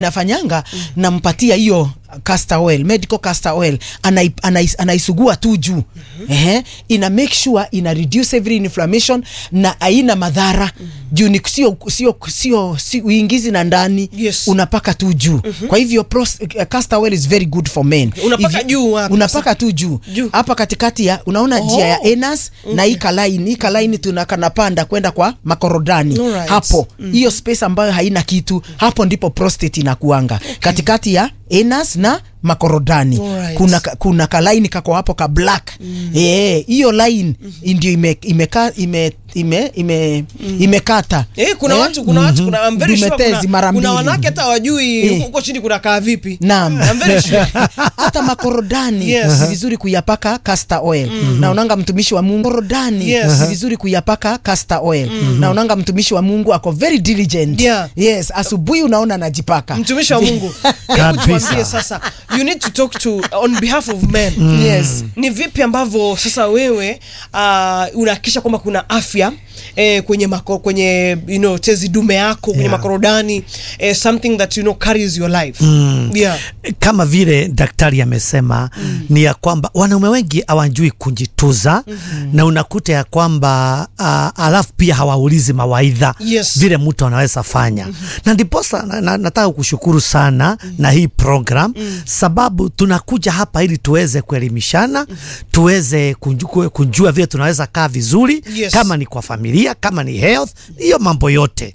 nafanyanga nampatia hiyo castor oil medical castor oil anai, anai, anaisugua tu juu ehe, ina make sure ina reduce every inflammation na haina madhara juu ni sio sio sio si uingizi na ndani Yes. unapaka tu juu kwa hivyo pros, uh, castor oil is very good for men Unapaka If- juu wapi unapaka tu juu Juu. hapa katikati ya unaona njia ya enas na hii kalaini hii kalaini tunakanapanda kwenda kwa makorodani Alright. hapo hiyo space ambayo haina kitu hapo ndipo prostate inakuanga katikati ya enas na makorodani Alright. kuna, ka- kuna kalaini kako hapo ka black Eh, hiyo line ndio ime, imeka, ime, ime, ime, imekata Eh, kuna watu kuna watu kuna I'm very sure Vimetezi kuna, mara kuna mbili. wanawake hata wajui Eh. huko chini kuna kaa vipi. Naam. I'm very sure. hata makorodani Yes. ni vizuri kuyapaka castor oil na unanga mtumishi wa Mungu korodani Yes. ni vizuri kuyapaka castor oil na unanga mtumishi wa Mungu ako very diligent Yeah. yes asubuhi unaona anajipaka Mtumishi wa Mungu. Hebu Kabisa. tuambie sasa. You need to talk to on behalf of men. yes Ni vipi ambavyo sasa wewe uh, unahakikisha kwamba kuna afya eh, kwenye mako, kwenye you know tezi dume yako kwenye Yeah. makorodani eh, something that you know carries your life. Yeah. kama vile daktari amesema ni ya kwamba wanaume wengi hawajui kujituza na unakuta ya kwamba uh, alafu pia hawaulizi mawaidha Yes. vile mtu anaweza fanya na ndiposa na, na, nataka kushukuru sana na hii program sababu tunakuja hapa ili tuweze kuelimishana tuweze kunjua, kunjua vile tunaweza kaa vizuri Yes. kama ni kwa familia kama ni health hiyo mambo yote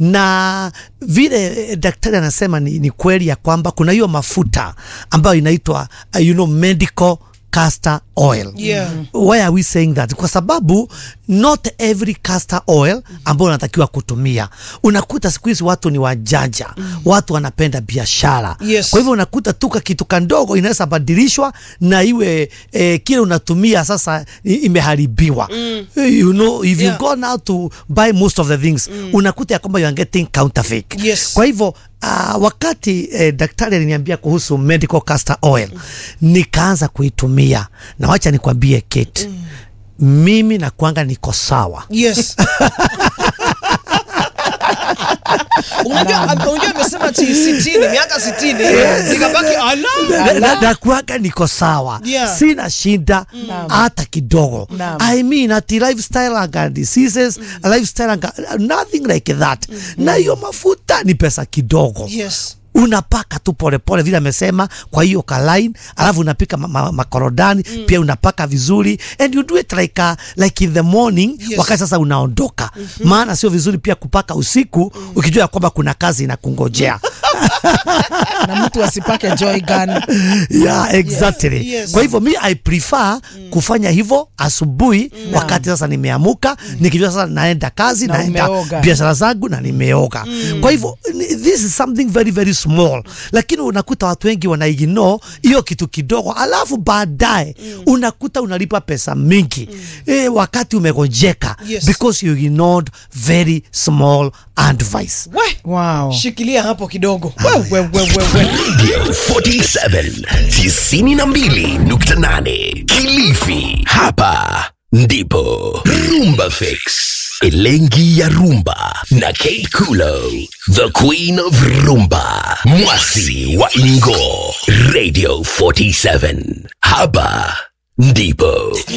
na vile eh, daktari anasema ni, ni kweli ya kwamba kuna hiyo mafuta ambayo inaitwa uh, you know, medical castor oil Yeah. why are we saying that kwa sababu not every castor oil ambayo unatakiwa kutumia unakuta siku hizi watu ni wajanja watu wanapenda biashara Yes. kwa hivyo unakuta tuka kitu kandogo inaweza badilishwa na iwe eh, kile unatumia sasa i- imeharibiwa you know if Yeah. you go now to buy most of the things unakuta ya kwamba you are getting counterfeit Yes. kwa hivyo uh, wakati eh, daktari aliniambia kuhusu medical castor oil nikaanza kuitumia na wacha nikwambie Kate mimi nakwanga niko sawa Yes. Unajua unajua amesema ati 60 miaka 60 nikabaki ala. Na- na- nakuanga niko sawa Yeah. sina shida hata kidogo Naam. I mean ati lifestyle anga diseases lifestyle anga nothing like that na hiyo mafuta ni pesa kidogo Yes. unapaka tu polepole vile amesema kwa hiyo kalain alafu unapika ma- ma- makorodani pia unapaka vizuri and you do it like, a, like in the morning Yes. wakati sasa unaondoka maana sio vizuri pia kupaka usiku ukijua ya kwamba kuna kazi inakungojea na mtu asipake joy gun yeah, exactly. Yes. Kwa hivyo mi I prefer kufanya hivyo asubuhi wakati sasa nimeamuka nikijua sasa naenda kazi Na naenda umeoga. biashara zangu na nimeoga. Kwa hivyo ni- this is something very very small, lakini unakuta watu wengi wanaignore hiyo kitu kidogo, alafu baadaye unakuta unalipa pesa mingi eh, wakati umegonjeka Yes. because you ignored very small advice. We. wow Shikilia hapo kidogo. We, we, we, we, we. Radio 47 92.8 Kilifi. Hapa ndipo Rumba Fix. Elengi ya Rumba na Kate Kulo, the Queen of Rumba, Mwasi wa Ingo, Radio 47. Hapa ndipo